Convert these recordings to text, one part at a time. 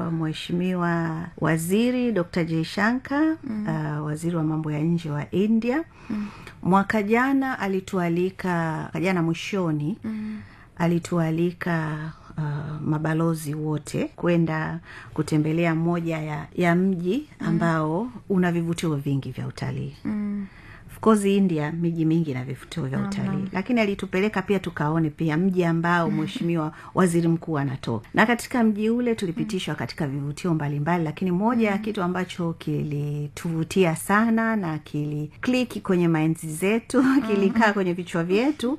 uh, mheshimiwa waziri dr jaishanka mm. uh, waziri wa mambo ya nje wa india mm. mwaka jana alitualika mwaka jana mwishoni mm. alitualika uh, mabalozi wote kwenda kutembelea moja ya, ya mji ambao mm. una vivutio vingi vya utalii mm of course india miji mingi na vivutio vya utalii lakini alitupeleka pia tukaone pia mji ambao mheshimiwa waziri mkuu anatoka na katika mji ule tulipitishwa katika vivutio mbalimbali lakini moja ya kitu ambacho kilituvutia sana na kilikliki kwenye mainzi zetu kilikaa kwenye vichwa vyetu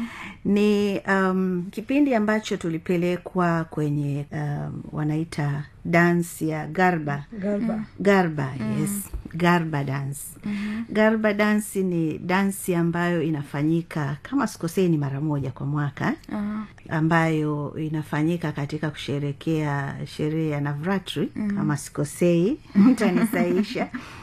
ni um, kipindi ambacho tulipelekwa kwenye um, wanaita dansi ya garba Garba. garba yes garba dance mm-hmm. garba dansi ni dansi ambayo inafanyika kama sikosei ni mara moja kwa mwaka uh-huh. ambayo inafanyika katika kusherekea sherehe ya navratri mm-hmm. kama sikosei mtanisaisha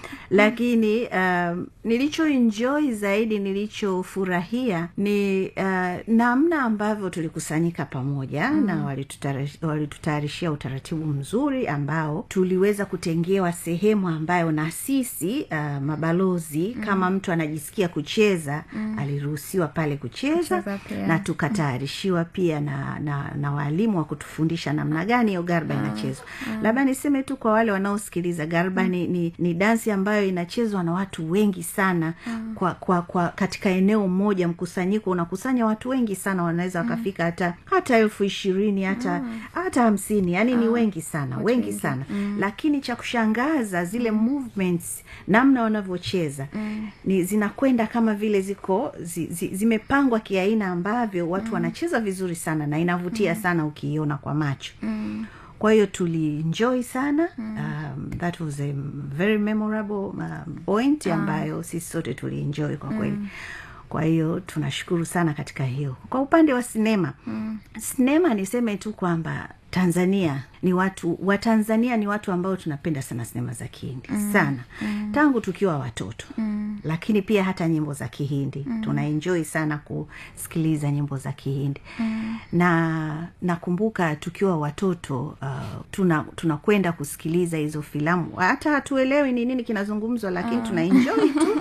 lakini um, nilichoenjoy zaidi nilichofurahia ni uh, namna ambavyo tulikusanyika pamoja mm. na walitutara- walitutayarishia utaratibu mzuri ambao tuliweza kutengewa sehemu ambayo na sisi uh, mabalozi mm. kama mtu anajisikia kucheza mm. aliruhusiwa pale kucheza Kucheza pia. na tukatayarishiwa pia na, na, na waalimu wa kutufundisha namna gani hiyo garba inachezwa labda niseme tu kwa wale wanaosikiliza garba ni, ni, ni dansi ambayo inachezwa na watu wengi sana kwa, kwa, kwa katika eneo moja mkusanyiko unakusanya watu wengi sana wanaweza wakafika hata hata elfu ishirini hata hata hamsini yani ni wengi sana wengi sana lakini cha kushangaza zile movements namna wanavyocheza ni zinakwenda kama vile ziko zi, zi, zimepangwa kiaina ambavyo watu wanacheza vizuri sana na inavutia sana ukiiona kwa macho kwa hiyo tulienjoy sana um, that was a very memorable um, point ambayo sisi sote tulienjoy kwa kweli kwa hiyo tunashukuru sana katika hiyo kwa upande wa sinema mm. sinema niseme tu kwamba tanzania ni watu watanzania ni watu ambao tunapenda sana sinema za kihindi mm. sana mm. tangu tukiwa watoto mm. lakini pia hata nyimbo za kihindi mm. tunaenjoi sana kusikiliza nyimbo za kihindi mm. na nakumbuka tukiwa watoto uh, tuna tunakwenda kusikiliza hizo filamu hata hatuelewi ni nini kinazungumzwa lakini uh. tunaenjoi tu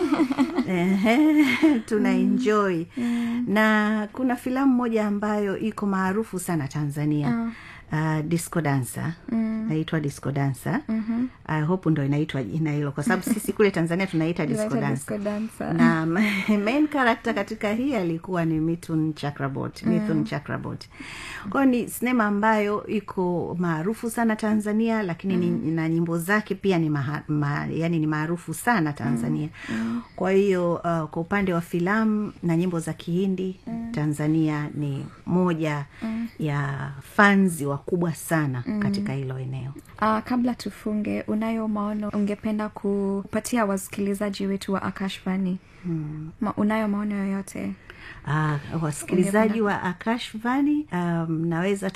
Ehe, tunaenjoi mm. na kuna filamu moja ambayo iko maarufu sana tanzania uh uh, disco dancer mm. naitwa disco dancer mm-hmm. I hope ndo inaitwa jina hilo kwa sababu sisi kule tanzania tunaita disco Inaitwa dancer disco dancer. na main character katika hii alikuwa ni mithun chakrabot mithun chakrabot kwayo ni sinema ambayo iko maarufu sana tanzania lakini ni, na nyimbo zake pia ni maha, ma, yani ni maarufu sana tanzania kwa hiyo uh, kwa upande wa filamu na nyimbo za kihindi tanzania ni moja ya fanzi wakubwa sana katika hilo eneo Uh, kabla tufunge unayo maono ungependa kupatia wasikilizaji wetu wa akashvani hmm. Ma, unayo maono yoyote uh, wasikilizaji wa akashvani um, naweza